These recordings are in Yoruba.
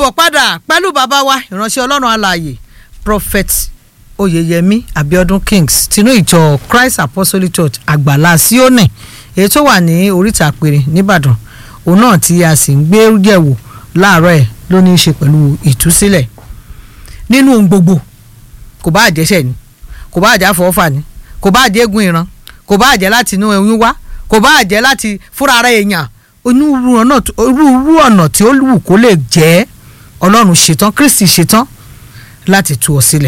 káàbọ̀ padà pẹ̀lú bàbá wa ìránṣẹ́ ọlọ́run alààyè prophet oyeyemi abiodun kings tinú ìjọ christ apostolic church àgbàlá sioni èyí tó wà ní oríta àpèrè nìbàdàn òun náà tí a sì ń gbé yẹ̀wò láàárọ̀ ẹ̀ ló ní í ṣe pẹ̀lú ìtúsílẹ̀ nínú ohun gbogbo kò bá àjẹsẹ̀ ni kò bá àjẹ́ àfọwọ́fà ni kò bá àjẹ́ egun ìran kò bá àjẹ́ láti inú oyún wá kò bá àjẹ́ láti fúnra ara èèyàn onírúurú ọ̀nà tí ó wù kó lè jẹ́ ọlọ́run ṣetán kristi ṣetán láti tú ọ sílẹ̀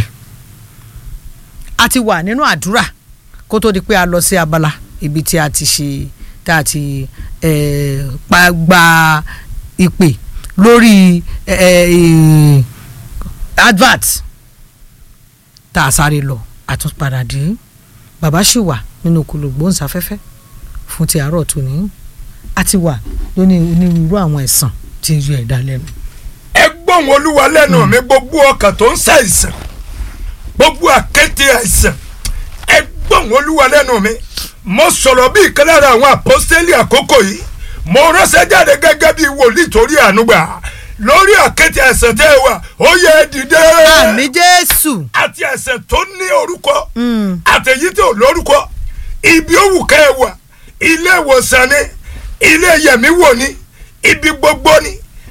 a ti wà nínú àdúrà kó tó di pé a lọ sí abala ibi tí a ti ṣe tá a ti gba ìpè lórí advert tá a sáré lọ àtúnpadà dé bàbá ṣì wà nínú kòlògbóǹsáfẹ́fẹ́ fún ti àárọ̀ tòní a ti wà lóní onírúurú àwọn ẹ̀sán tí ń yọ ẹ̀dá lẹ́nu. ẹ gbóhùn olúwa lẹ́nu mi gbogbo ọkàn tó ń ṣàìsàn gbogbo àkété àìsàn ẹ gbóhùn olúwa lẹ́nu mi mo sọ̀rọ̀ bí ìkan lára àwọn àpọ́stélì àkókò yìí mo ránṣẹ́ jáde gẹ́gẹ́ bí wòlíì torí ànúgbà lórí àkété àìsàn tẹ́ ẹ wà ó yẹ ẹ dìde. àmì jésù. àti àìsàn tó ní orúkọ àtẹ̀yí tó lórúkọ ibi òwú kẹ́ ẹ wà ilé ìwòsàn ni ilé yẹ̀mí wò ni ibi gbogbo ni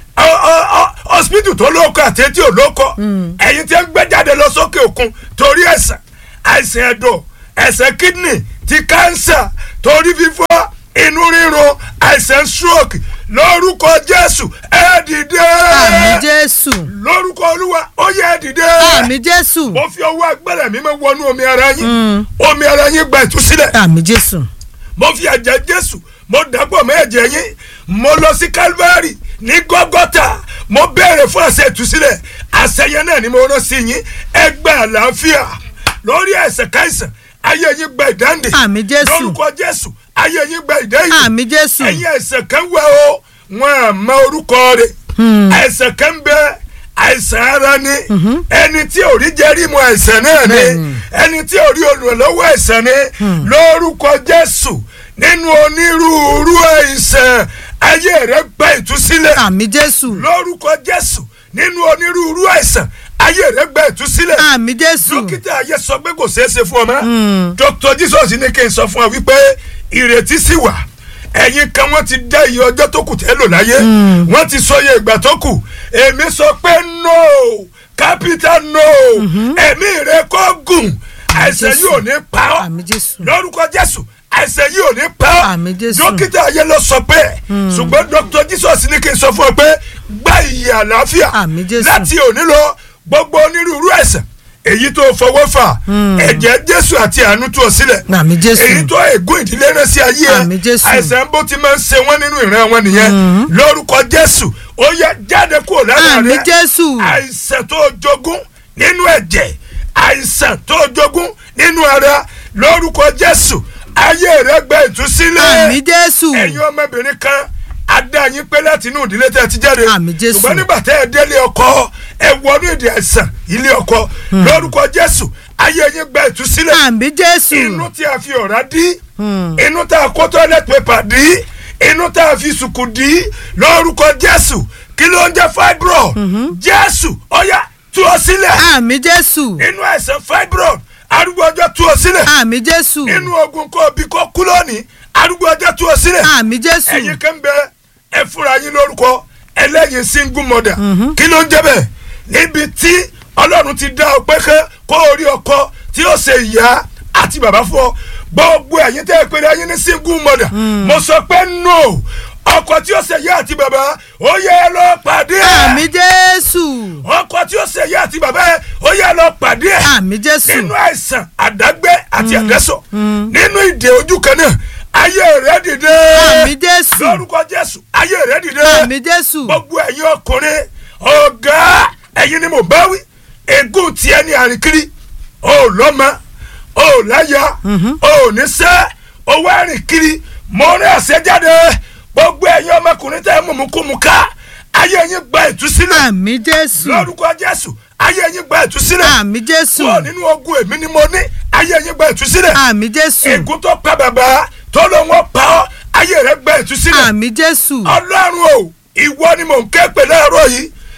hospital tó lóko àti etí ò lóko ẹ̀yin tí ń gbé jáde lọ sókè òkun torí ẹ̀sán àìsàn ẹ̀dọ̀ ẹ̀sán kidney ti cancer torí fífọ́ inú rírun àìsàn stroke lórúkọ jésù ẹ dìde. àmì jésù. lórúkọ olúwa ó yẹ ẹ dìde. àmì jésù. mo fi ọwọ́ agbára mi máa wọnú omi ara yín omi ara yín gba ìtúsílẹ̀. àmì jésù. mo fi ẹ̀jẹ̀ jésù mo dàgbọ́ mọ́ ẹ̀jẹ̀ yín mo lọ sí calvary ní gọ́gọ́tà mo béèrè fún àṣẹ ìtúsílẹ̀ àṣẹ yẹn náà ni mo rán sí yín ẹ gba àlàáfíà lórí ẹ̀ṣẹ̀ káìsàn ayé yín gba ìdáǹdè àmì jésù lórúkọ jésù ayé yín gba ìdáǹdè àmì jésù ẹ̀yin ẹ̀ṣẹ̀ kan wẹ̀ o wọn à mọ orúkọ rẹ̀ ẹ̀ṣẹ̀ kan bẹ àìsàn ara ni ẹni tí ò rí jẹ́rí mu àìsàn náà ni ẹni tí ò rí olùrànlọ́wọ́ àìsàn ni lórúkọ jésù nínú onírúurú àìsàn ayé rẹ gba ìtúsílẹ̀ àmì jésù lórúkọ jésù nínú onírúurú àìsàn ayé rẹ gba ìtúsílẹ̀ àmì jésù dókítà ayé sọ pé kò ṣeé ṣe fún ọ mọ́ dr jesus ní kí n sọ fún ọ wípé ìrètí sì wà ẹ̀yin kan wọ́n ti dá iye ọjọ́ tó kù tẹ́ lò láyé wọ́n ti sọ iye ìgbà tó kù èmi sọ pé no capital no ẹ̀mí rẹ kó gùn àìsàn yìí ò ní pa ọ́ àmì jésù lórúkọ jésù àìsàn yìí ò ní pa ọ́ Àmín Jésù. dókítà ayé ló sọ pé ṣùgbọ́n dr jesus ní kí n sọ fún ọ pé gba ìyè àlàáfíà Àmín Jésù. láti òní lọ gbogbo onírúurú àìsàn èyí tó fọwọ́ fà ẹ̀jẹ̀ jésù àti àánú tú ọ sílẹ̀ àmì jésù èyí tó ègún ìdílé rẹ sí ayé Àmín Jésù. àìsàn bó ti máa ń ṣe wọ́n nínú ìran wọn nìyẹn lórúkọ jésù ó yẹ jáde kúrò lára àmì rẹ jésù àìsàn tó jogún nínú ẹ̀jẹ̀ àìsàn tó jogún nínú ara lórúkọ jésù ayé rẹ gba ìtúsílẹ̀ àmì jésù ẹ̀yin ọmọbìnrin kan adá yín pé láti inú ìdílé tẹ́ ẹ ti jáde Àmín Jésù. ṣùgbọ́n nígbà tẹ́ ẹ délé ọkọ ẹ wọnú ìdí àìsàn ilé ọkọ lórúkọ jésù ayé yín gba ìtúsílẹ̀ àmì jésù inú tí a fi ọ̀rá dí inú tá a kó toilet paper dí inú tá a fi sùkù dí lórúkọ jésù kí ló ń jẹ́ fibro jésù ọ̀yá tú ọ sílẹ̀ àmì jésù inú àìsàn fibro arúgbó ọjọ́ tú ọ sílẹ̀ àmì jésù inú ogun kó bí kó kú lónìí arúgbó ọjọ́ tú ọ sílẹ̀ àmì jésù ẹ̀yin kan bẹ ẹ fúnra yín lórúkọ ẹlẹ́yin single mother kí ló ń jẹ́ bẹ́ẹ̀ níbi tí ọlọ́run ti dá ọ pé kẹ́ kó orí ọkọ tí ó ṣe ìyá àti bàbá fún ọ gbogbo ẹ̀yin tẹ́ ẹ pé ẹ̀yin ní single mother mo sọ pé no ọkọ tí ó ṣe ìyá àti bàbá ó yẹ ẹ lọ pàdé ẹ àmì jésù ọkọ tí ó ṣe ìyá àti bàbá ẹ ó yẹ ẹ lọ pàdé ẹ àmì jésù nínú àìsàn àdágbé àti àdẹ́sọ̀ nínú ìdè ojú kan náà ayé rẹ dìde àmì jésù lórúkọ jésù ayé rẹ dìde àmì jésù gbogbo ẹ̀yin ọkùnrin ọ̀gá ẹ̀yin ni mo bá wí ègún tiẹ̀ ní àríkiri o ò lọ́mọ o ò láya o ò níṣẹ́ owó àríkiri mo rí àṣẹjáde gbogbo ẹ̀yin ọmọkùnrin tẹ́ ẹ mú mu kú mu ká ayé yín gba ìtúsílẹ̀ àmì jésù lórúkọ jésù ayé yín gba ìtúsílẹ̀ àmì jésù kúrò nínú ogun èmi ni mo ní ayé yín gba ìtúsílẹ̀ àmì jésù ègún tó pa bàbá tó ló ń pa ọ́ ayé rẹ gba ìtúsílẹ̀ àmì jésù ọlọ́run o ìwọ ni mò ń ké pè láàárọ̀ yìí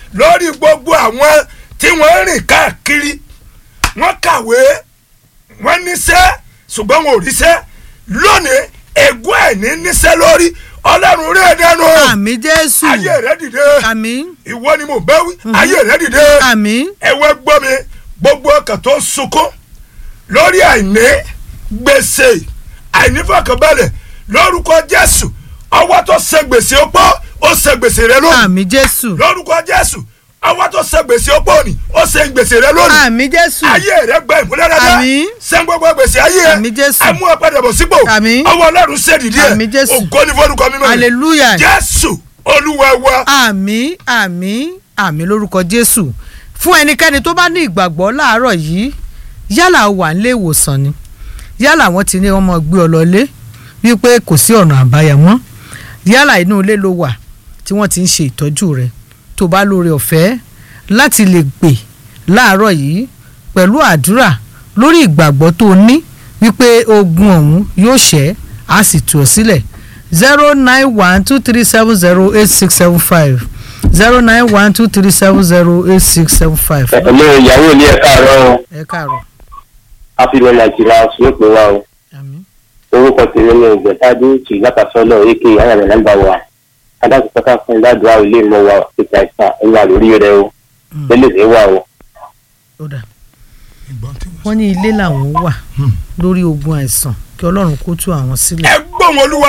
lórí gbogbo àwọn tí wọ́n rìn káàkiri wọ́n kàwé wọ́n níṣẹ́ ṣùgbọ́n wọn ò ríṣẹ́ lónìí ègún àìní níṣẹ́ lórí ọlọ́run rí ẹ̀dẹ́nu àmì jésù ayé rẹ dìde àmì ìwọ ni mo bẹ́ wí ayé rẹ dìde àmì ẹ̀wẹ́ gbọ́ mi gbogbo ọkàn tó ń sunkún lórí àìní gbèsè àìnífọ̀kànbalẹ̀ lórúkọ jésù ọwọ́ tó ṣe gbèsè opó ó ṣe gbèsè rẹ lónìí àmì jésù lórúkọ jésù ọwọ́ tó ṣe gbèsè opó ni ó ṣe gbèsè rẹ lónìí àmì jésù ayé rẹ gba ìmúlẹ́rẹ́dá Àmín. sẹ́ń gbogbo gbèsè ayé Àmín Jésù. amú ọ̀padàbọ̀ sípò Àmín. ọwọ́ ọlọ́run ṣèdìdí ẹ̀ Àmín Jésù. ògo ni forúkọ mímọ́ rẹ̀ hallelujah jésù olúwa wa àmì àmì àmì lórúkọ jésù fún ẹnikẹ́ni tó bá ní ìgbàgbọ́ láàárọ̀ yìí yálà ó wà nílé ìwòsàn ni yálà wọ́n ti ní ọmọ gbé ọ lọlé wípé kò sí ọ̀nà àbáyọ mọ́ yálà inú ilé ló wà tí wọ́n ti ń ṣe ìtọ́jú rẹ tó bá lóore ọ̀fẹ́ láti lè gbè láàárọ̀ yìí pẹ̀lú àdúrà lórí ìgbàgbọ́ tó ní wípé ogun ọ̀hún yóò ṣẹ́ á sì tú ọ sílẹ̀ zero nine one two three seven zero eight six seven five zero nine one two three seven zero eight six seven five. ẹ̀lẹ́ ìyàwó ilé ẹ̀ka àárọ̀ o ẹ káàárọ̀ àfihàn nàìjíríà yóò pè wá o àmín orúkọ tèmi ní ìgbẹ́tàdé tì látàsọ́nà èké ayàmì nàmbà wa adájọ́ pátá fún ìdádùá ilé ìmọ̀ wa ètò àìsàn ẹ̀yà lórí rẹ o lélẹ̀ dé wà o. ó dà wọ́n ní ilé làwọn wà lórí ogun àìsàn kí ọlọ́run kó tú àwọn sílẹ̀. ẹ gbọ́n olúwa